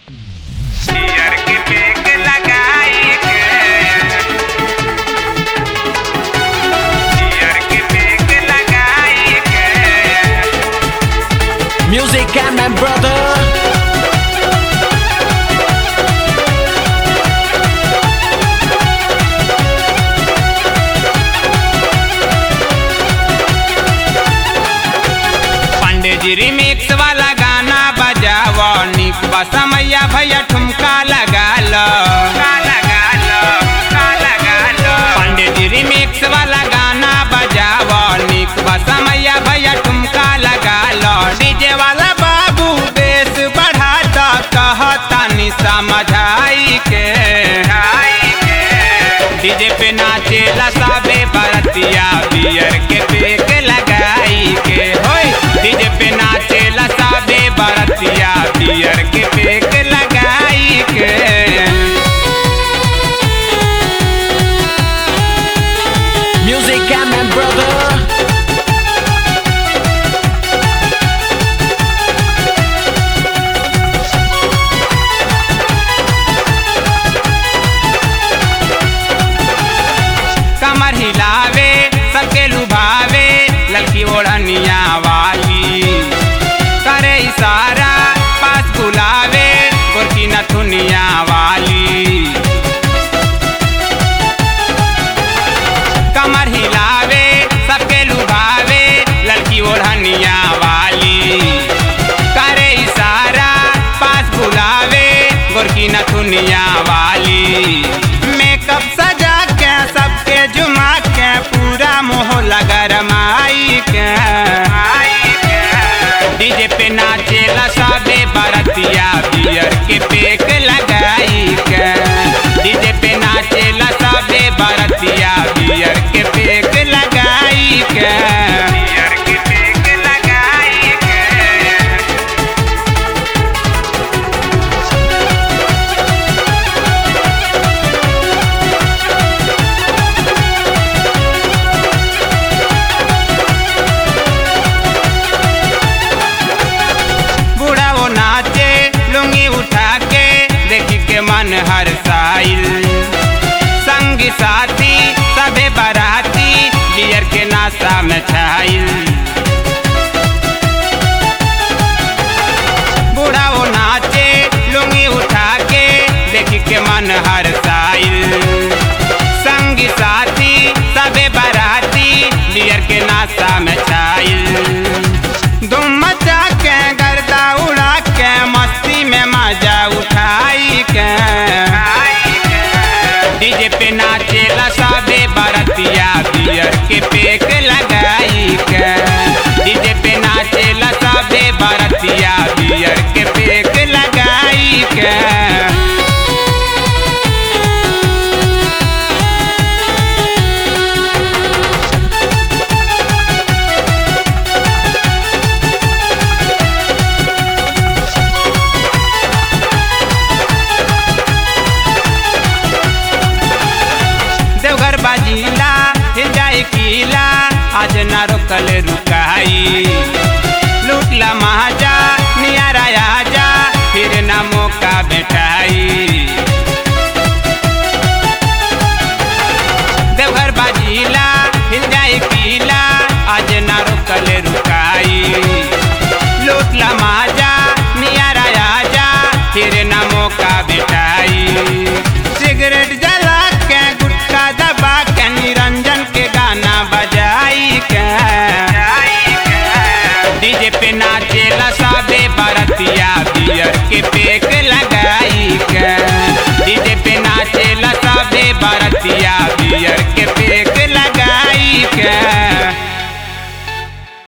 पियर के पेक लगाई के पियर के पेक लगाई के Music and my brother. पंडित जी रिमिक्स वाला गाना बजाव निक बसमैया भैया ठुमका लगा लो पंडित जी रिमिक्स वाला गाना बजाव निक बसमैया भैया ठुमका लगा लो डीजे वाला बाबू बेस बढ़ा दो कहता नि समझाई के डीजे पे नाचेला सबे बरतिया बियर के पेक लगाई के होय डीजे पे नाचेला सबे बरतिया बियर के पेक लगाई के Music and my brother. कमर हिलावे सबके लुभावे लड़की ओढ़निया वाली करे इशारा पास बुलावे गोरकी नथुनिया वाली कमर हिलावे सबके लुभावे लड़की ओढ़निया वाली करे इशारा पास बुलावे गोरकी नथुनिया वाली मेकअप सजा के सबके जुमा के पूरा मोहल्ला गरमाई के डीजे पे नाचेला सबे बरतिया बियर के पेक लगाई के डीजे पे नाचेला सबे बरतिया बियर के पेक लगाई के बियर के पेक लगाई के बूढ़ा वो नाचे लुंगी उठा के देखी के मन हर साइल संगी साथी सबे बाराती बियर के नाशा में छाइल बूढ़ा वो नाचे लुंगी उठा के देखी के मन हर साइल संगी साथी सबे बाराती बियर के नाशा में छाइल धूम मचा के गर्दा उड़ा के मस्ती में मजा उठाई के डीजे पे नाचेला सबे बरतिया बियर के पेक लगाई के डीजे पे नाचेला सबे बरतिया बियर के पेक लगाई के देवघर बाजीला हिल जाए किला आज ना रोकल रुकाई लूटला महाजा नियारा आजा फिर ना मौका बेटाई देवघर बाजीला हिल जाए किला आज ना रोकल रुकाई लूटला महाजा नियारा आजा फिर ना मौका बेटाई सिगरेट जला के गुटखा दबा के निरंजन के गाना बजाई के डीजे पे नाचेला सबे बरतिया बियर के पेक